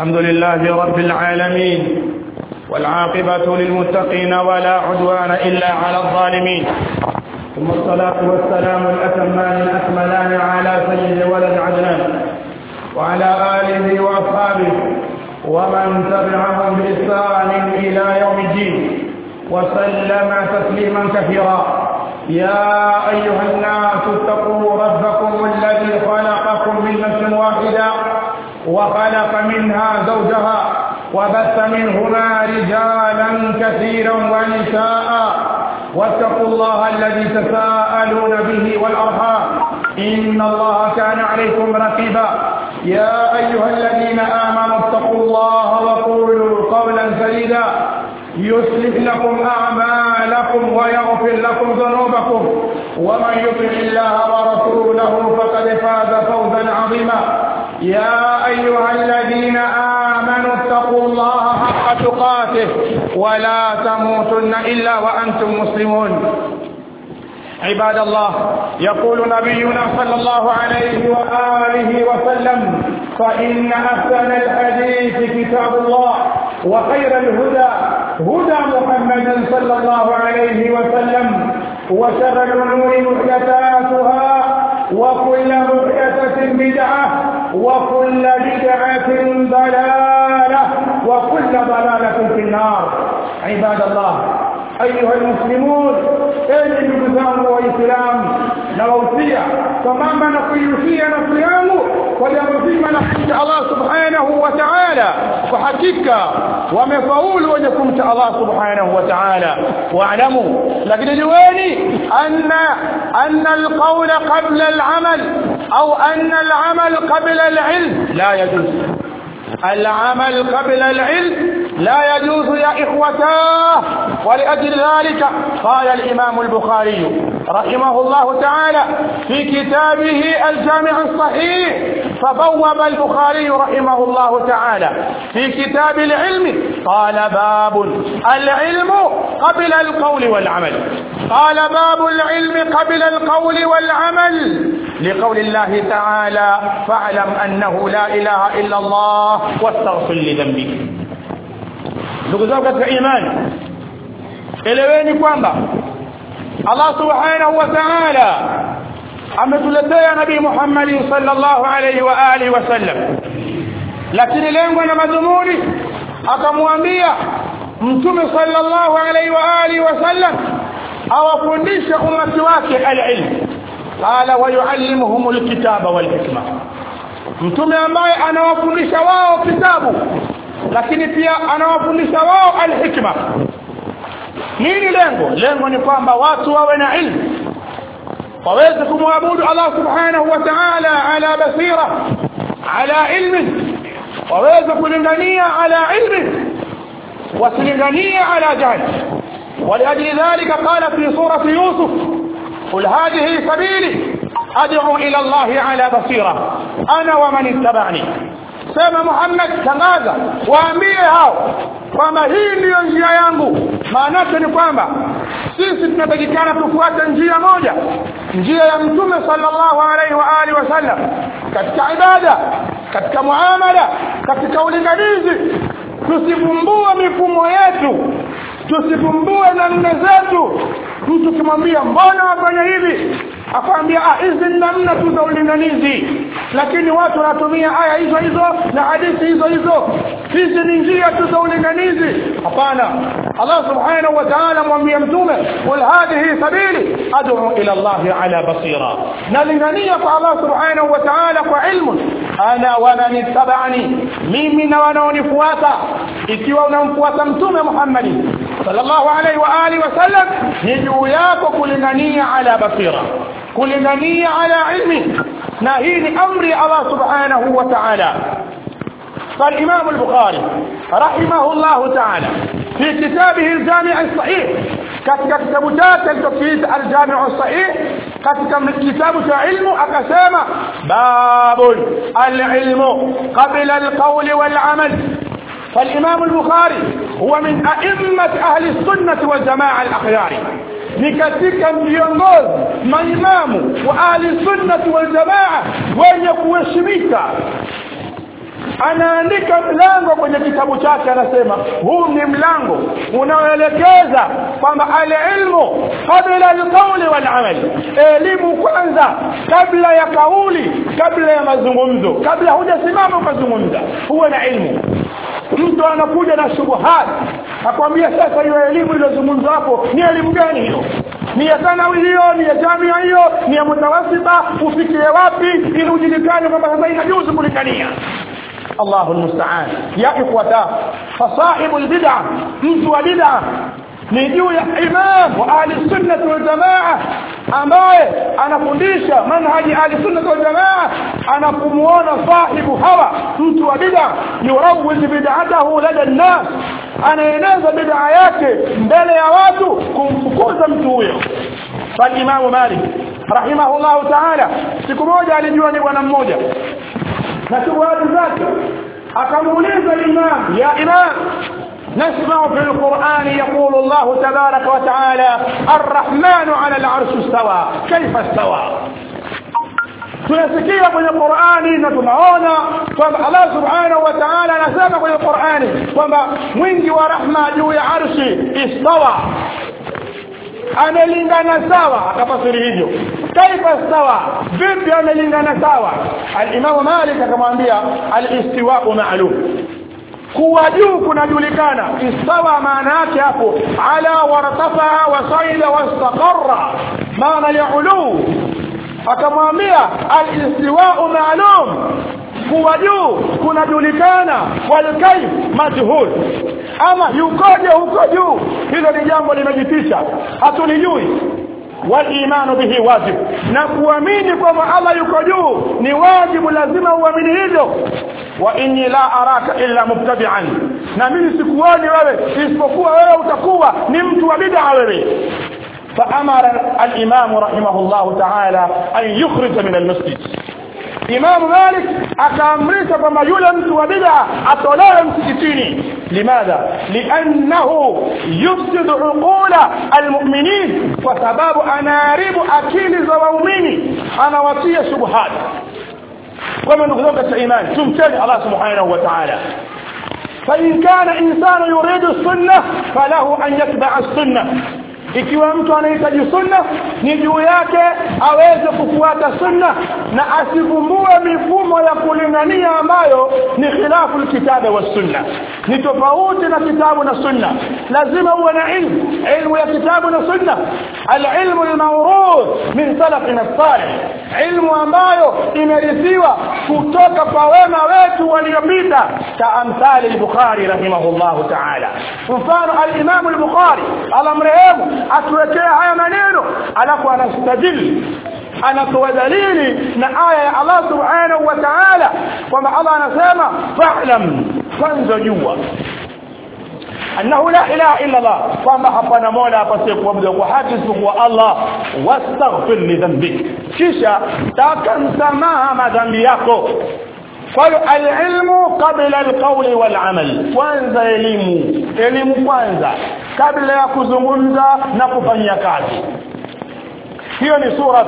الحمد لله رب العالمين والعاقبة للمتقين ولا عدوان إلا على الظالمين ثم الصلاة والسلام الأتمان الأكملان على سيد ولد عدنان وعلى آله وأصحابه ومن تبعهم بإحسان إلى يوم الدين وسلم تسليما كثيرا يا أيها الناس اتقوا ربكم الذي خلقكم من نفس واحدة وخلق منها زوجها وبث منهما رجالا كثيرا ونساء واتقوا الله الذي تساءلون به والأرحام إن الله كان عليكم رقيبا يا أيها الذين آمنوا اتقوا الله وقولوا قولا سديدا يصلح لكم أعمالكم ويغفر لكم ذنوبكم ومن يطع الله ورسوله فقد فاز فوزا عظيما يا أيها الذين آمنوا اتقوا الله حق تقاته ولا تموتن إلا وأنتم مسلمون عباد الله يقول نبينا صلى الله عليه وآله وسلم فإن أحسن الحديث كتاب الله وخير الهدى هدى محمد صلى الله عليه وسلم وشر الأمور محدثاتها وكل محدثة بدعة وكل بدعة ضلالة وكل ضلالة في النار عباد الله أيها المسلمون enyi ndugu zangu waislamu na wausia sambamba na kuihusia nafsi yangu kwa jambo zima la kumcha allah subhanahu wa taala kwa hakika wamefaulu wenye kumcha allah subhanahu wa taala waalamu lakini jueni anna anna alqawla qabla alamal au anna alamal qabla alilm la yajuz العمل قبل العلم لا يجوز يا إخوتاه ولأجل ذلك قال الإمام البخاري رحمه الله تعالى في كتابه الجامع الصحيح فبوب البخاري رحمه الله تعالى في كتاب العلم قال باب العلم قبل القول والعمل قال باب العلم قبل القول والعمل لقول الله تعالى فاعلم أنه لا إله إلا الله واستغفر لذنبك ndugu zangu katika imani eleweni kwamba Allah subhanahu wa ta'ala ametuletea nabii Muhammad sallallahu alayhi wa alihi wasallam lakini lengo na madhumuni akamwambia mtume sallallahu alayhi wa alihi wasallam awafundishe umati wake alilm qala wa yuallimuhum alkitaba walhikma mtume ambaye anawafundisha wao kitabu lakini pia anawafundisha wao alhikma nini lengo lengo ni kwamba watu wawe na ilmu waweze kumwabudu Allah subhanahu wa ta'ala ala basira ala ilmi waweze kulingania ala ilmi wasilinganie ala jahl ولأجل ذلك قال في سورة يوسف قل هذه سبيلي أدعو إلى الله على بصيرة أنا ومن اتبعني sema Muhammad tangaza waambie hao kwamba hii ndiyo njia yangu maana ni kwamba sisi tunatakikana tufuate njia moja njia ya mtume sallallahu alaihi wa alihi wasallam katika ibada katika muamala katika ulinganizi tusivumbue mifumo yetu tusivumbue namna zetu mtu kimwambia mbona wafanya hivi akwambia ah hizi ni namna tu za ulinganizi lakini watu wanatumia aya hizo hizo na hadithi hizo hizo hizi ni njia tu za ulinganizi hapana Allah subhanahu wa ta'ala mwambia mtume qul hadhihi sabili ad'u ila Allah ala basira nalingania kwa Allah subhanahu wa ta'ala kwa ilmu ana wa man ittaba'ani mimi na wanaonifuata ikiwa unamfuata mtume Muhammad sallallahu alaihi wa alihi wasallam ni juu yako kulingania ala basira kulingania ala ilmi na hii ni amri Allah subhanahu wa ta'ala فالإمام البخاري رحمه الله تعالى في كتابه الجامع الصحيح katika kitabu chake alichokiita aljamiu sahih katika kitabu cha ilmu akasema babul alilmu qabla alqawli walamal فالإمام البخاري هو من أئمة أهل السنة والجماعة الأخيار ni katika viongozi maimamu wa ahli sunnati wal jamaa wenye kuheshimika anaandika mlango kwenye kitabu chake anasema huu ni mlango unaoelekeza kwamba alilmu qabla alqawli walamal elimu kwanza kabla ya kauli kabla ya mazungumzo kabla hujasimama ukazungumza huwe na ilmu mtu anakuja na shubuhat akwambia sasa hiyo elimu iliyozungumzwa hapo ni elimu gani hiyo ni ya thanawi hiyo ni ya jamia hiyo ni ya mutawasita ufikie wapi ili ujulikane kwamba sasa inajuzu kulikania Allahu almusta'an ya ikhwata fasahibu albid'a mtu wa bid'a ni juu ya imam wa ahli sunnah wal jamaa ambaye anafundisha manhaji ahli sunnah wal jamaa anapumuona sahibu hawa mtu wa bid'a yurawwiz bid'atahu lada an-nas anaeneza bid'a yake mbele ya watu kumfukuza mtu huyo فالإمام مالك رحمه الله تعالى siku moja alijua ni bwana mmoja na shughuli zake akamuuliza imam ya imam نسمع في القرآن يقول الله تبارك وتعالى الرحمن على العرش استوى كيف استوى tunasikia kwenye Qur'ani na tunaona kwamba Allah Subhanahu wa Ta'ala anasema kwenye Qur'ani kwamba mwingi wa rahma juu ya arshi istawa amelingana sawa akafasiri hivyo kaifa sawa vipi amelingana sawa al-Imam Malik akamwambia al-istiwa'u ma'lum kuwa juu kunajulikana istawa maana yake hapo ala wartafa wa saida wastaqarra maana ya ulu akamwambia al-istiwa'u ma'lum kuwa juu kunajulikana wal kayf majhul ama yukoje huko juu hilo ni jambo limejitisha hatulijui walimanu bihi wajib na kuamini kwamba Allah yuko juu ni wajibu lazima uamini hivyo wa inni la araka illa mubtadi'an na mimi sikuoni wewe isipokuwa wewe utakuwa ni mtu wa bid'a wewe فأمر الإمام رحمه الله تعالى أن يخرج من المسجد Imam Malik akaamrisha kwamba yule mtu wa bid'a atolewe msikitini limadha liannahu yufsidu uqula almu'minin kwa sababu anaharibu akili za waumini anawatia shubuhat kama ndugu zangu katika imani tumcheni Allah subhanahu wa ta'ala فإن كان إنسان يريد السنة فله أن يتبع السنة ikiwa mtu anahitaji sunna ni juu yake aweze kufuata sunna na asivumbue mifumo ya kulingania ambayo ni khilafu alkitabu wa sunna ni tofauti na kitabu na sunna lazima uwe na ilmu ilmu ya kitabu na sunna alilmu almawruth min salafina salih ilmu ambayo imerithiwa kutoka kwa wema wetu waliopita ka amthali al-bukhari rahimahullahu ta'ala mfano al-imam al-bukhari alamrehemu atuwekea haya maneno alafu anastadili anatoa dalili na aya ya Allah subhanahu wa ta'ala kwamba Allah anasema fa'lam kwanza jua annahu la ilaha illa Allah kwamba hapana mola apasie kuabudu kwa haki isipokuwa Allah wastaghfir li dhanbik kisha taka msamaha madhambi yako kwa hiyo alilmu qabla alqawli walamal kwanza elimu elimu kwanza kabla ya kuzungumza na kufanyia kazi hiyo ni surat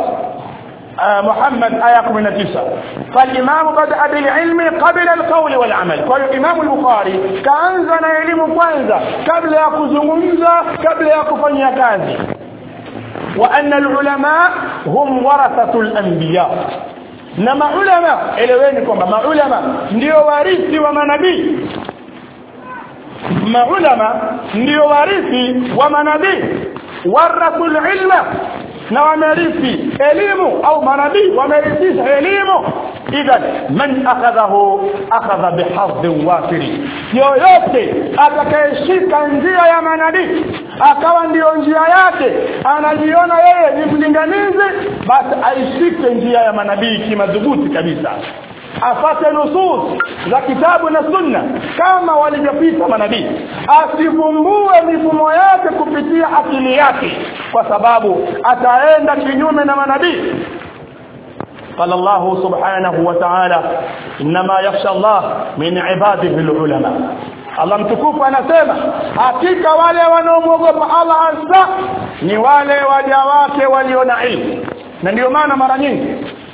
محمد آية 19 فالإمام بدأ بالعلم قبل القول والعمل قال الإمام البخاري كأنزا علم كwanza قبل يكزungumza قبل يكفanya kazi وأن العلماء هم ورثة الأنبياء na maulama eleweni kwamba maulama ndio warithi wa manabii maulama ndio warithi wa manabii warathul ilma na wamerithi elimu au manabii wamerithisha elimu idhan man akhadhahu akhadha bihadhin wafiri yoyote atakayeshika njia ya manabii akawa ndiyo njia yake anajiona yeye ni mlinganizi basi aishike njia ya manabii kimadhubuti kabisa afate nusus za kitabu na sunna kama walivyopita manabii asivumbue mifumo yake kupitia akili yake kwa sababu ataenda kinyume na manabii قال الله سبحانه وتعالى انما يخشى الله من عباده العلماء Allah mtukufu anasema hakika wale wanaomwogopa Allah hasa ni wale waja wake walio na ilmu na ndio maana mara nyingi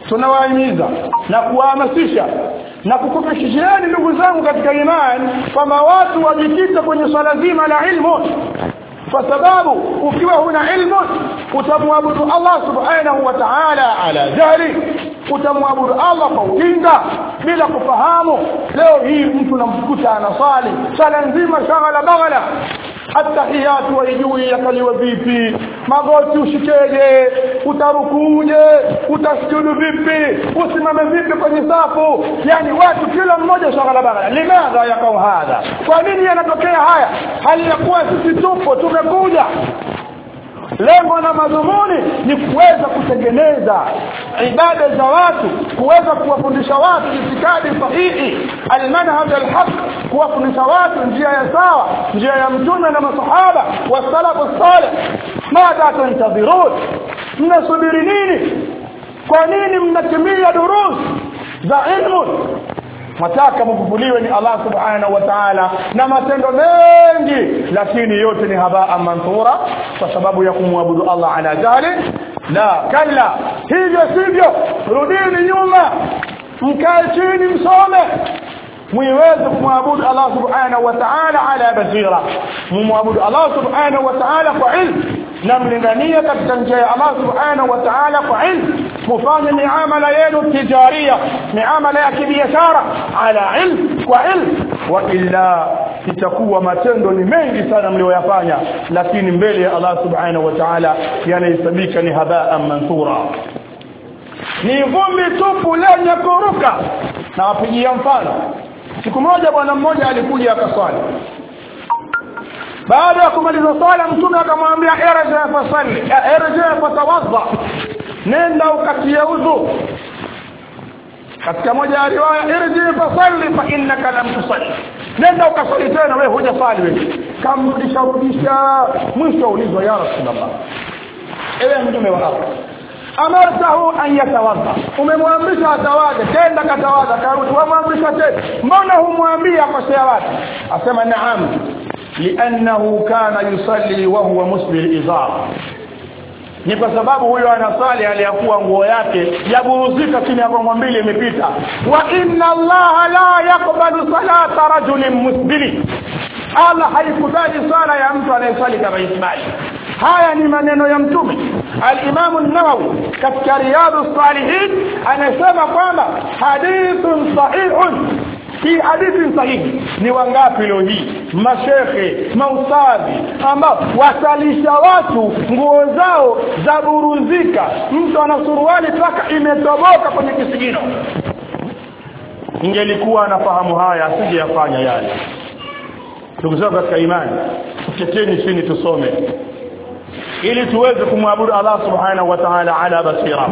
tunawahimiza na kuwahamasisha na kukufikishieni ndugu zangu katika imani kwamba watu wajikite kwenye swala zima la ilmu kwa sababu ukiwa huna ilmu utamwabudu Allah subhanahu wa ta'ala ala jahli utamwabudu Allah kwa ujinga bila kufahamu leo hii mtu namkuta anasali swala nzima shaghala baghala atahiyatu waijui yakaliwa vipi magoti ushikeje utarukuje utasujudu vipi usimame vipi kwenye safu yani watu kila mmoja shaghala baghala limadha yakau hadha kwa nini yanatokea haya hali ya kuwa sisi tupo tumekuja lengo na madhumuni ni kuweza kutengeneza ibada za watu kuweza kuwafundisha watu itikadi sahihi almanhaj alhaq kuwafundisha watu njia ya sawa njia ya mtume na masahaba wasalafu salih madha tantadhirun mnasubiri nini kwa nini mnatimia durus za ilmu mataka mkufuliwe ni Allah subhanahu wa ta'ala na matendo mengi lakini yote ni habaa manthura kwa sababu ya kumwabudu Allah ala jahli la kalla hivyo sivyo rudini nyuma mkae chini msome muiweze kumwabudu Allah subhanahu wa ta'ala ala basira mumwabudu Allah subhanahu wa ta'ala kwa ilmu na mlingania katika njia ya Allah subhanahu wa ta'ala kwa ilmu mufanye miamala yenu tijaria miamala ya kibiashara ala ilmu kwa ilmu wa illa itakuwa matendo ni mengi sana mlioyafanya lakini mbele ya Allah subhanahu wa ta'ala yanahesabika ni habaa manthura ni vumbi tupu lenye kuruka na wapigia mfano siku moja bwana mmoja alikuja akaswali baada ya kumaliza swala mtume akamwambia irja fasalli irja fatawadha nenda ukatie udhu katika moja ya riwaya irji fasalli fa innaka lam tusalli nenda ukasali tena wewe hujasali wewe kamrudisha rudisha mwisho ulizwa ya rasulullah ewe mtume wa Allah amartahu an yatawadha umemwamrisha atawadhe tenda katawadha karudi wamwamrisha tena mbona humwambia akosea wapi asema naam liannahu kana yusalli wa huwa musbil izar ni kwa sababu huyo anasali aliyakuwa nguo yake yaburuzika chini ya gongo mbili imepita wa inna allaha la yaqbalu salata rajulin musbili Allah haikubali sala ya mtu anayesali kama ismaili haya ni maneno ya mtume al-Imam an-Nawawi katika Riyadus Salihin anasema kwamba hadithun sahihun hii hadithi sahihi ni wangapi leo hii mashekhe maustadhi ambao wasalisha watu nguo zao za buruzika mtu ana suruali mpaka imetoboka kwenye kisigino ingelikuwa anafahamu haya asije yafanya yale ndugu zangu katika imani tuketeni chini tusome ili tuweze kumwabudu Allah subhanahu wa ta'ala ala basira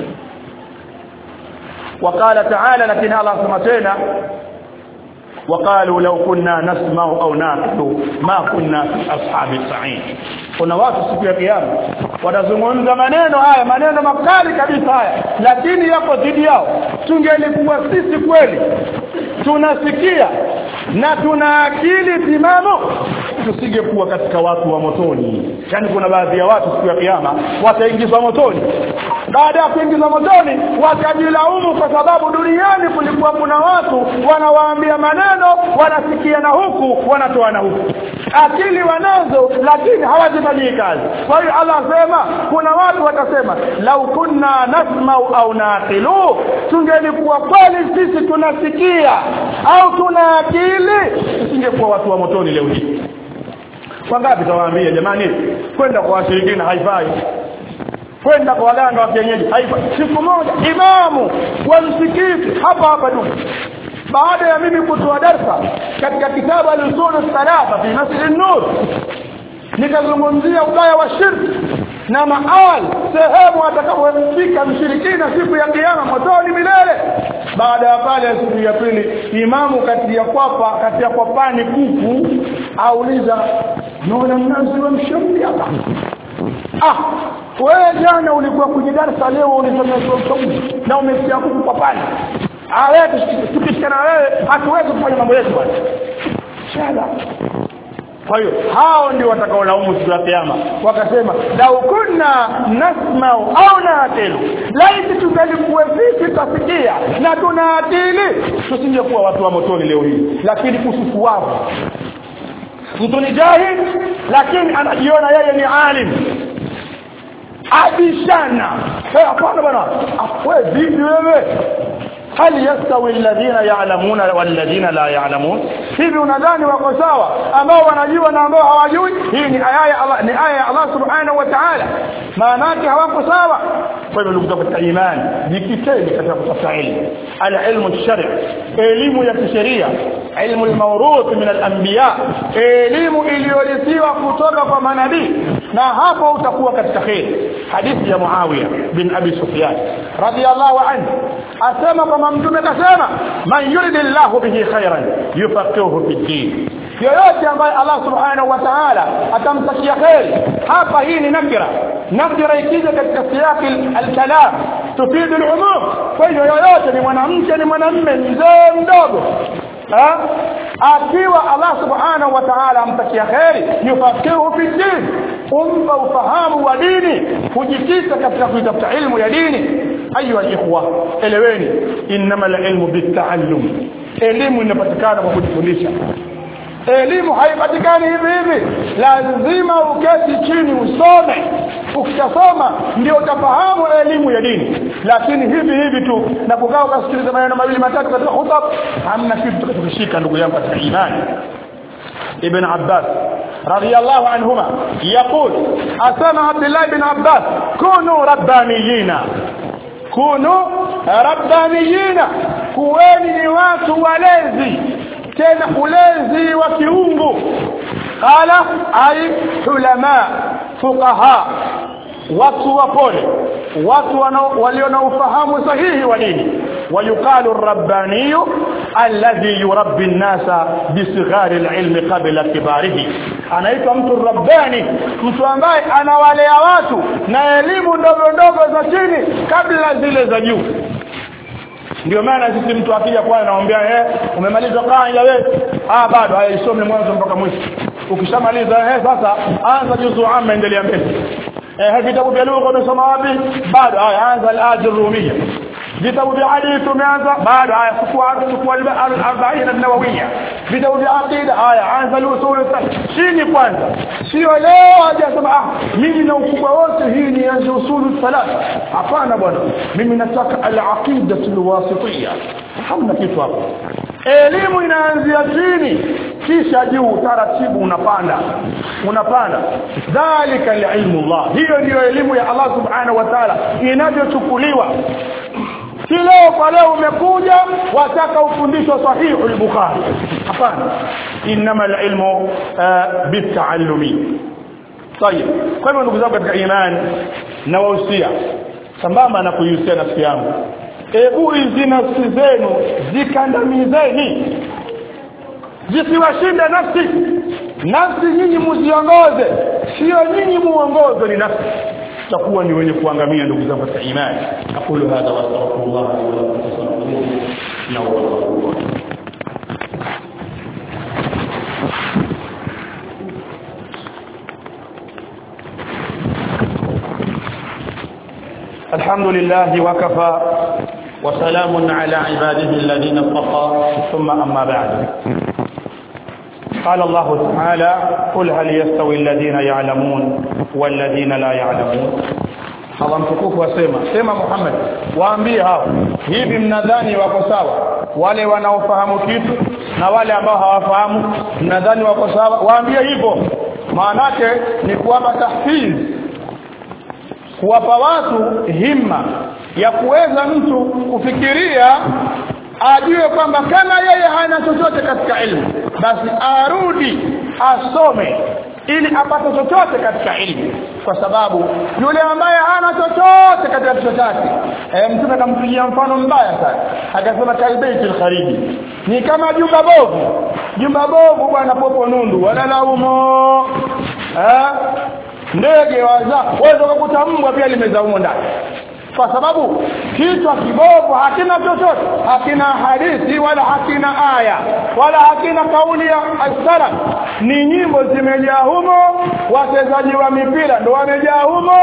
وقال تعالى لكن الله سمعتنا وقالوا لو كنا نسمع او نعقل ما كنا في اصحاب السعير kuna watu siku ya kiyama wanazungumza maneno haya maneno makali kabisa haya lakini yako dhidi yao tungelikuwa sisi kweli tunasikia na tuna akili timamu tusingekuwa katika watu wa motoni yani kuna baadhi ya watu siku ya kiyama wataingizwa motoni baada ya kuingizwa motoni watajilaumu kwa sababu duniani kulikuwa kuna watu wanawaambia maneno wanasikia na huku wanatoa na huku akili wanazo lakini hawazifanyii kazi kwa hiyo Allah asema kuna watu watasema lau kunna nasmau au naqilu tungelikuwa kweli sisi tunasikia au tuna akili tusingekuwa watu wa motoni leo hii wangapi tawaambia jamani kwenda kwa washirikina haifai kwenda kwa waganga wa kienyeji haifai siku moja imamu wa msikiti hapa hapa duka baada ya mimi kutoa darsa katika kitabu al-usul thalatha fi masjid an-nur nikazungumzia ubaya wa shirki na maal sehemu atakapofika mshirikina siku ya kiyama motoni milele baada ya pale siku ya pili imamu kati ya kwapa kati ya kwapani kuku auliza naona mnazi wa mshauri hapa ah wewe jana ulikuwa kwenye darasa leo ulisomea sauti na umesikia kuku kwapani ah wewe tukishikana wewe hatuwezi kufanya mambo yetu bwana shala kwa hiyo hao ndio watakaolaumu siku ya kiyama wakasema lau kunna nasmau au naqilu laiti tungalikuwa tutasikia na tuna akili tusingekuwa watu wa motoni leo hii lakini kusufu wao mtu ni jahil lakini anajiona yeye ni alim abishana hapana bwana wewe vipi wewe hal yastawi alladhina ya'lamuna walladhina la ya'lamun hivi unadhani wako sawa ambao wanajua na ambao hawajui hii ni aya ya Allah ni aya ya Allah subhanahu wa ta'ala maana yake hawako sawa kwa hivyo ndugu zangu katika imani jikiteni katika kutafuta elimu al-ilmu ash-shari' elimu ya kisheria ilmu al-mawruth min al-anbiya elimu iliyorithiwa kutoka kwa manabii na hapo utakuwa katika khair hadithi ya Muawiya bin Abi Sufyan radiyallahu anhu asema kama mtume kasema man yuridillahu bihi khairan yufaqihuhu fi din yoyote ambaye Allah subhanahu wa ta'ala atamtakia khair hapa hii ni nakira nakira ikija katika siyaki al-kalam tufidu al-umum kwa hiyo yoyote ni mwanamke ni mwanamume mzee mdogo akiwa Allah subhanahu wa ta'ala amtakia khairi yufaqihu fi din umpa ufahamu wa dini kujikita katika kuitafuta ilmu ya dini ayu alikhwa eleweni innamal ilmu bitaallum elimu inapatikana kwa kujifundisha elimu haipatikani hivi hivi lazima uketi chini usome ukishasoma ndio utafahamu elimu ya dini lakini hivi hivi tu na kukaa ukasikiliza maneno mawili matatu katika hutab hamna kitu tutakachokishika ndugu yangu katika imani ابن عباس رضي الله عنهما يقول أسمع عبد الله بن عباس كونوا ربانيين كونوا ربانيين كوين ni watu walezi tena ulezi wa kiungu qala ay ulama fuqaha watu wapole watu walio na ufahamu sahihi wa dini ويقال الرباني الذي يربي الناس بصغار العلم قبل كباره anaitwa mtu rabbani mtu ambaye anawalea watu na elimu ndogo ndogo za chini kabla zile za juu ndio maana sisi mtu akija kwa anaambia eh umemaliza kaida wewe ah bado haya isome mwanzo mpaka mwisho ukishamaliza eh sasa anza juzu amma endelea mbele eh vitabu vya lugha umesoma wapi bado haya anza al-ajr rumiyya vitabu vya hadithi tumeanza bado haya chukua chukua al-40 an-nawawiyya vitabu vya aqida haya anza al-usul chini kwanza sio leo hajasema ah mimi na ukubwa wote hii ni anza usulu thalatha hapana bwana mimi nataka al-aqida al-wasitiyya hamna kitu hapo elimu inaanzia chini kisha juu taratibu unapanda unapanda dhalika ilmu Allah hiyo ndiyo elimu ya Allah subhanahu wa ta'ala inavyochukuliwa si leo kwa leo umekuja wataka ufundisho sahihi al-Bukhari hapana inma al-ilmu bitaallumi طيب kwa hivyo ndugu zangu katika imani na wahusia sambamba na kuihusia nafsi yangu hebu hizi nafsi zenu zikandamizeni zisiwashinde nafsi nafsi nyinyi muziongoze sio nyinyi muongoze ni nafsi tutakuwa ni wenye kuangamia ndugu zangu katika imani aqulu hadha wa astaghfirullah wa lakum fastaghfiruhu innahu huwal ghafurur الحمد لله وكفى وسلام على عباده الذين اصطفى ثم أما بعد قال الله تعالى قل هل يستوي الذين يعلمون والذين لا يعلمون Allah mtukufu wasema sema Muhammad waambie hao hivi mnadhani wako sawa wale wanaofahamu kitu na wale ambao hawafahamu mnadhani wako sawa waambie hivyo maanake ni kuwapa tahfiz kuwapa watu himma ya kuweza mtu kufikiria ajue kwamba kama yeye hana chochote katika elimu basi arudi asome ili apate chochote katika elimu kwa sababu yule ambaye hana chochote katika kichwa chake e, mtume akampigia mfano mbaya sana akasema kalbeiti alkhariji ni kama jumba bovu jumba bovu bwana popo nundu wala laumo eh ndege waza waweza kukuta mbwa pia limeza humo ndani kwa sababu kichwa kibovu hakina chochote hakina hadithi wala hakina aya wala hakina kauli ya as-salaf ni nyimbo zimejaa humo wachezaji wa mipira ndo wamejaa humo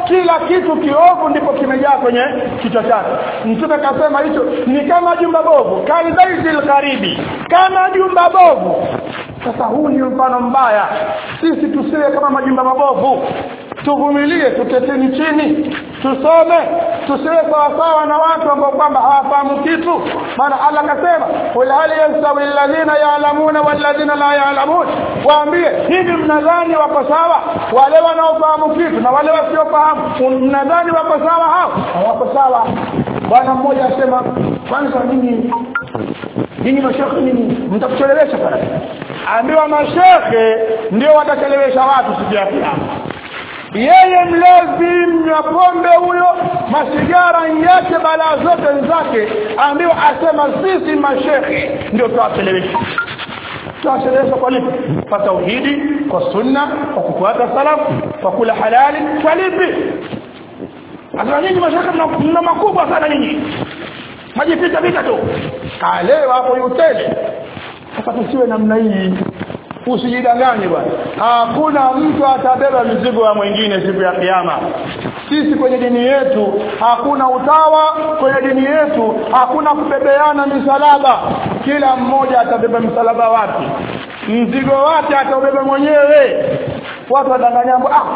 kila kitu kiovu ndipo kimejaa kwenye kichwa chake mtume akasema hicho ni kama jumba bovu kalbaitil gharibi kama jumba bovu sasa huu ni mfano mbaya sisi tusiwe kama majumba mabovu tuvumilie tuketeni chini tusome tusiwe sawasawa na watu ambao kwamba hawafahamu kitu maana Allah akasema qul hal yastawi alladhina ya'lamuna walladhina la ya'lamun waambie hivi mnadhani wako sawa wale wanaofahamu kitu na wale wasiofahamu mnadhani wako sawa hao hawako sawa bwana mmoja asema kwanza nini ninyi mashekhe nini mtakuchelewesha pale ambiwa mashekhe ndio watachelewesha watu siku ya kiyama yeye mlevi mnywa pombe huyo masigara yake balaa zote zake ambiwa asema sisi mashekhe ndio tuwachelewesha tuwachelewesha kwa lipi kwa tauhidi kwa sunna kwa kufuata salafu kwa kula halali kwa lipi Asema nyinyi mashaka mna makubwa sana nyinyi. Majificha vita tu. Kalewa hapo yutele. Sasa tusiwe namna hii. Usijidanganye bwana. Hakuna mtu atabeba mizigo ya mwingine siku ya kiyama. Sisi kwenye dini yetu hakuna utawa, kwenye dini yetu hakuna kubebeana misalaba. Kila mmoja atabeba msalaba wake. Mzigo wake ataubeba mwenyewe. Watu wadanganyambo ah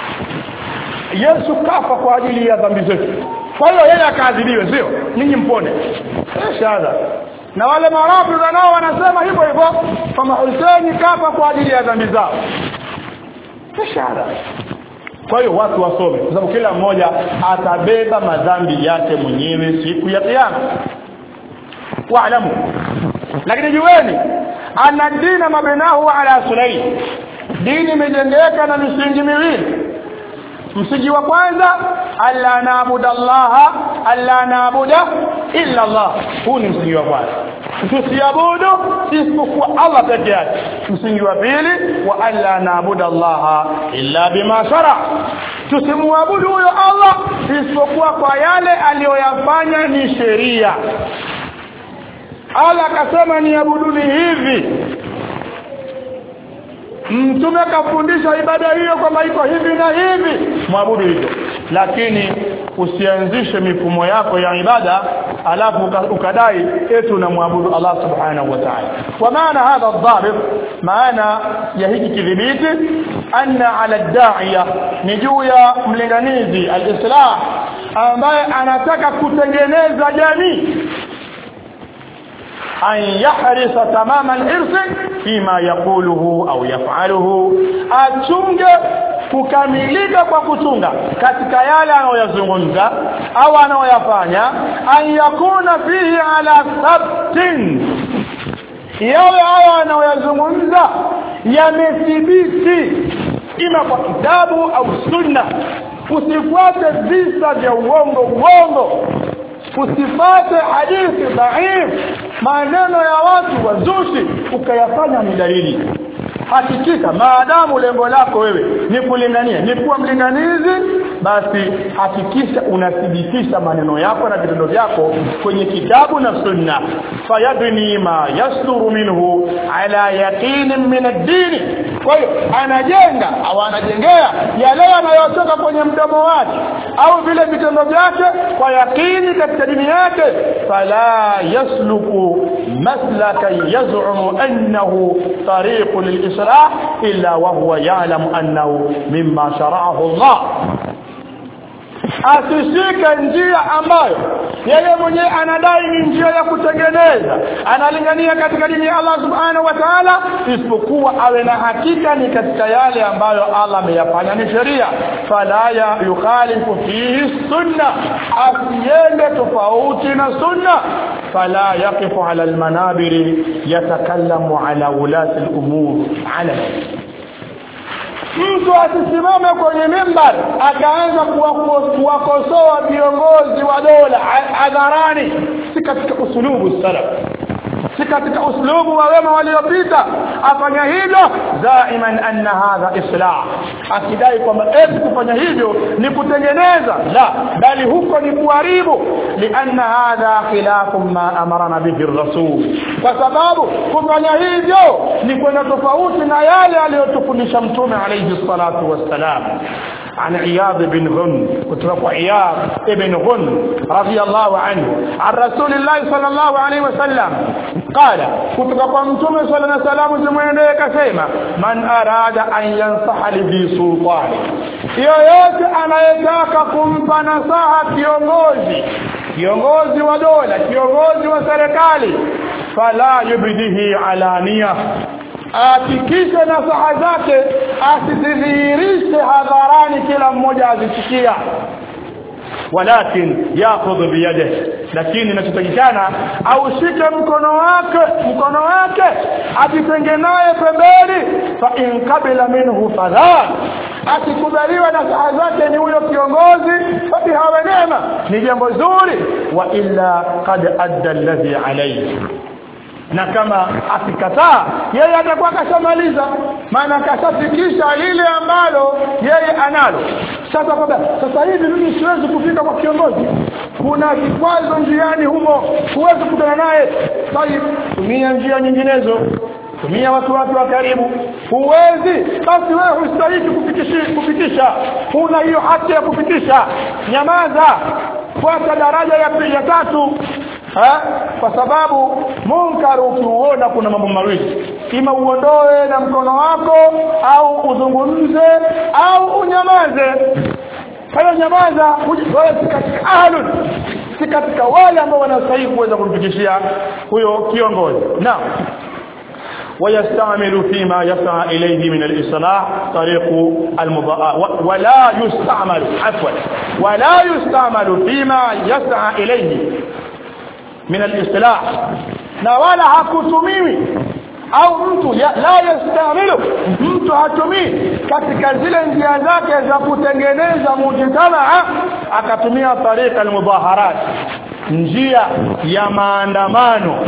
Yesu kafa kwa ajili ya dhambi zetu. Kwa hiyo yeye akaadhibiwe sio? Ninyi mpone. Shahada. Na wale marafiki nao wanasema hivyo hivyo kama Hussein kafa kwa ajili ya dhambi zao. Shahada. Kwa hiyo watu wasome kwa sababu kila mmoja atabeba madhambi yake mwenyewe siku ya kiyama. Waalamu. Lakini jueni ana dina mabinahu ala sulaim. Dini imejengeka na misingi miwili msingi wa kwanza alla naabuda Allah alla naabuda illa Allah huu ni msingi wa kwanza tusiabudu isipokuwa Allah peke yake msingi wa pili wa alla naabuda Allah illa bima shara tusimwabudu huyo Allah isipokuwa kwa yale aliyoyafanya ni sheria Allah akasema niabuduni hivi mtume kafundisha ibada hiyo kwamba iko hivi na hivi mwabudu hivyo lakini usianzishe mifumo yako ya ibada alafu ukadai eti unamwabudu Allah subhanahu wa ta'ala wa maana hadha adh maana ya hiki kidhibiti anna ala ad-da'iya ni juu ya mlinganizi al-islah ambaye anataka kutengeneza jamii an yahrisa tamama al-hirs fima yaquluhu au yaf'aluhu achunge kukamilika kwa kuchunga katika yale anayoyazungumza au anayoyafanya an yakuna fihi ala sabtin yale hayo anayoyazungumza yamethibiti ima kwa kitabu au sunna usifuate visa vya uongo uongo usifate hadithi dhaif maneno ya watu wazushi ukayafanya ni dalili hakikika maadamu lengo lako wewe ni kulingania ni kuwa mlinganizi basi hakikisha unathibitisha maneno yako na vitendo vyako kwenye kitabu na sunna fayabni ma yasduru minhu ala yaqinin min ad-din kwa hiyo anajenga au anajengea yale yanayotoka kwenye mdomo wake au vile vitendo vyake kwa yakini katika dini yake fala yasluku maslaka yaz'umu annahu tariqun lil-islah illa wa huwa ya'lamu annahu mimma shara'ahu Allah asishike njia ambayo yeye mwenyewe anadai ni njia ya kutengeneza analingania katika dini ya Allah subhanahu wa ta'ala isipokuwa awe na hakika ni katika yale ambayo Allah ameyafanya ni sheria fala ya yukhalifu fihi sunna asiende tofauti na sunna fala yaqifu ala almanabiri yatakallamu ala ulati al-umur ala mtu asisimame kwenye mimbar akaanza kuwakosoa viongozi wa dola hadharani si katika usulubu salaf si katika uslubu wa wema waliopita afanya hivyo daiman anna hadha islah akidai kwamba eti kufanya hivyo ni kutengeneza la bali huko ni kuharibu lianna hadha khilafu ma amarana bihi rasul kwa sababu kufanya hivyo ni kwenda tofauti na yale aliyotufundisha mtume alayhi salatu wassalam عن عياض بن غن كتب عياض بن غن رضي الله عنه عن رسول الله صلى الله عليه وسلم قال كتب قمتم صلى الله عليه وسلم زمين كسيما من أراد أن ينصح لذي سلطان yoyote anayetaka kumpa nasaha kiongozi kiongozi wa dola kiongozi wa serikali fala yubdihi alania ahakikishe nasaha zake asizidhihirishe hadharani kila mmoja azisikia walakin yakhudhu biyadihi lakini inachotakikana aushike mkono wake mkono wake ajitenge naye pembeni fa in qabila minhu fadhan akikubaliwa na saha zake ni huyo kiongozi basi hawe neema ni jambo zuri wa illa qad adda alladhi alayhi na kama akikataa yeye atakuwa kashamaliza maana kashafikisha lile ambalo yeye analo sasa baba sasa hivi mimi siwezi kufika kwa kiongozi kuna kikwazo njiani humo huwezi kukutana naye bali tumia njia nyinginezo tumia watu wake wa karibu huwezi basi wewe hustahili kufikisha kufikisha huna hiyo haki ya kufikisha nyamaza fuata daraja ya pili ya tatu ha? kwa sababu munkar ukiuona kuna mambo mawili ima uondoe na mkono wako au uzungumze au unyamaze kwa nyamaza wewe si katika ahlun si katika wale ambao wanastahili kuweza kumfikishia huyo kiongozi naam ويستعمل فيما يسعى إليه من الإصلاح طريق المضاء ولا يستعمل عفوا ولا يستعمل فيما يسعى إليه من الإصلاح na wala hakutumiwi au mtu ya, la yastamilu mtu hatumii katika zile njia zake za kutengeneza mujtamaa akatumia tariqa almudaharat njia ya maandamano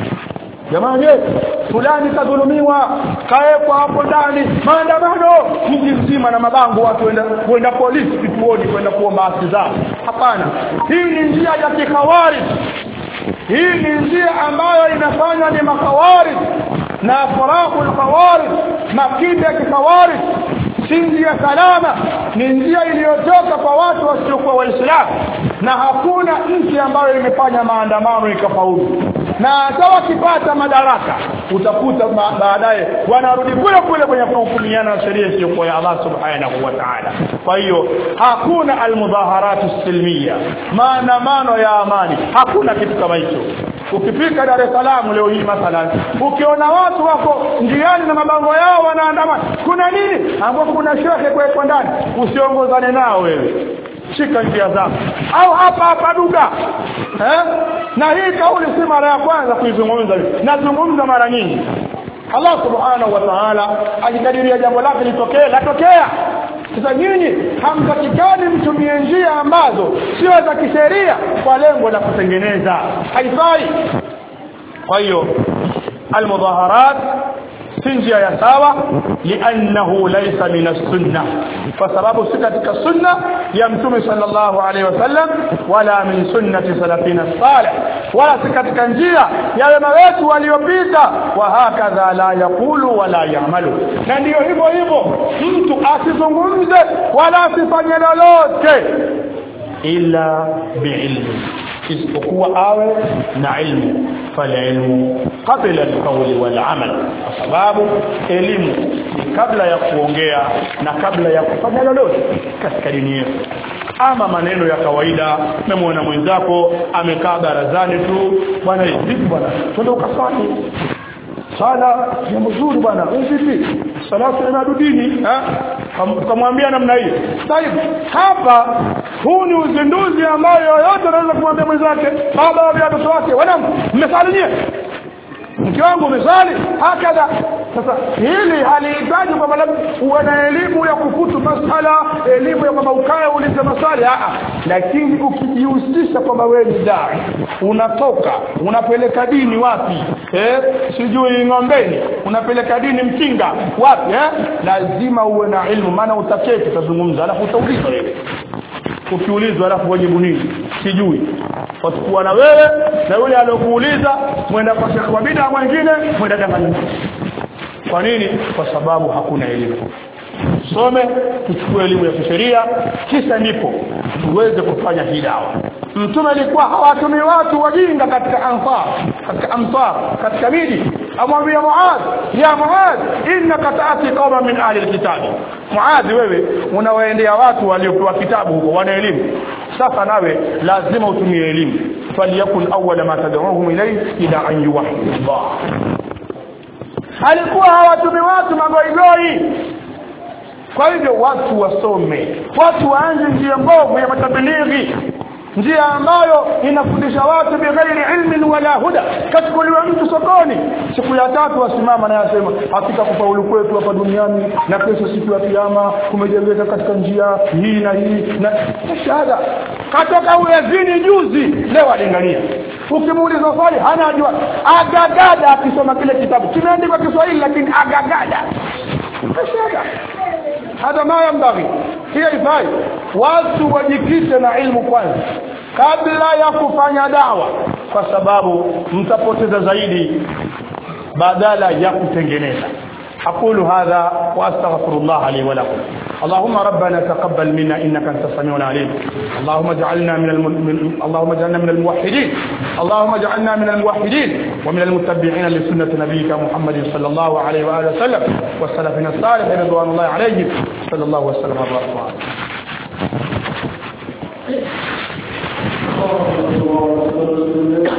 jamani fulani kadhulumiwa kaekwa hapo ndani maandamano mji mzima na mabango watu wenda kwenda polisi kituoni kwenda kuomba haki zao hapana hii ni njia ya kikhawarij hii ni njia ambayo inafanywa ni makhawarij na farahu alkhawarij makida ya kikhawarij si njia salama ni njia iliyotoka kwa watu wasiokuwa waislamu na hakuna nchi ambayo imefanya maandamano ikafaulu na hata wakipata madaraka utakuta baadaye wanarudi kule kule kwenye kuhukumiana na sheria isiyokuwa ya Allah subhanahu wa ta'ala kwa hiyo hakuna almudhaharatu silmiya maandamano ya amani hakuna kitu kama hicho ukifika Dar es Salaam leo hii mathalan ukiona watu wako njiani na mabango yao wanaandamana kuna nini ambapo kuna shehe kwa ndani usiongozane nao wewe shika njia zako au hapa hapa duga eh? na hii kauli si mara ya kwanza kuizungumza nazungumza mara nyingi Allah subhanahu wa ta'ala akikadiria jambo lake litokee latokea sasa nyinyi hamtakikani mtumie njia ambazo sio za kisheria kwa lengo la kutengeneza haifai kwa hiyo almudhaharat si njia ya sawa liannahu laysa min as-sunnah kwa sababu si katika sunna ya mtume sallallahu alaihi wasallam wala min sunnati salafina salih wala si katika njia ya wema wetu waliopita wa hakadha la yaqulu wala ya'malu na ndiyo hivyo hivyo mtu asizungumze wala asifanye lolote illa biilmi isipokuwa awe na ilmu falilmu qabla alqawli walamal kwa sababu elimu ni kabla ya kuongea na kabla ya kufanya lolote katika dini yetu ama maneno ya kawaida memwona mwenzako amekaa barazani tu bwana vipi bwana twende ukaswali sala jambo zuri bwana vipi salatu inadudini kamwambia namna hii sasa hapa huu ni uzinduzi ambao yoyote anaweza kumwambia mwenzake baba wa watoto wake wana mmesali nyie mke wangu umesali hakadha sasa hili halihitaji kwamba labda uwe na elimu ya kufutu masala elimu ya kwamba ukae ulize maswali a lakini ukijihusisha kwamba wewe ni dai unatoka unapeleka dini wapi eh sijui ng'ombeni unapeleka dini mkinga wapi eh lazima uwe na ilmu maana utaketi utazungumza alafu utaulizwa wewe ukiulizwa alafu wajibu nini sijui watakuwa na wewe na yule aliyokuuliza mwenda kwa shekhi wa bid'a mwingine mwenda danganya kwa nini kwa sababu hakuna elimu some tuchukue elimu ya kisheria kisha ndipo tuweze kufanya hii dawa mtume alikuwa hawatumi watu wajinga katika ansar katika amsar katika miji amwambia Muadh ya Muadh innaka taati qauma min ahli alkitab Muadh wewe unawaendea watu waliopewa kitabu huko wana elimu sasa nawe lazima utumie elimu falyakun awwala ma tad'uhum ilayhi ila an yuwahhidu Allah alikuwa hawatumi watu magoigoi kwa hivyo watu wasome watu waanze njia mbovu ya matabilighi njia ambayo inafundisha watu bighairi ilmin wala huda kachukuliwa mtu sokoni siku ya tatu wasimama na yasema hakika kufaulu kwetu hapa duniani na kesho siku ya kiyama kumejengeka katika njia hii na hii na shahada katoka uyazini juzi leo alingania ukimuuliza swali hana ajua agagada akisoma kile kitabu kimeandikwa Kiswahili lakini agagada shahada hada ma yambaghi hiyo ifai watu wajikite na ilmu kwanza kabla ya kufanya dawa kwa sababu mtapoteza zaidi badala ya kutengeneza أقول هذا وأستغفر الله لي ولكم اللهم ربنا تقبل منا إنك أنت السميع العليم اللهم اجعلنا من, الم... من اللهم اجعلنا من الموحدين اللهم اجعلنا من الموحدين ومن المتبعين لسنة نبيك محمد صلى الله عليه وآله وسلم والسلفين الصالح رضوان الله عليهم صلى الله وسلم وبارك عليه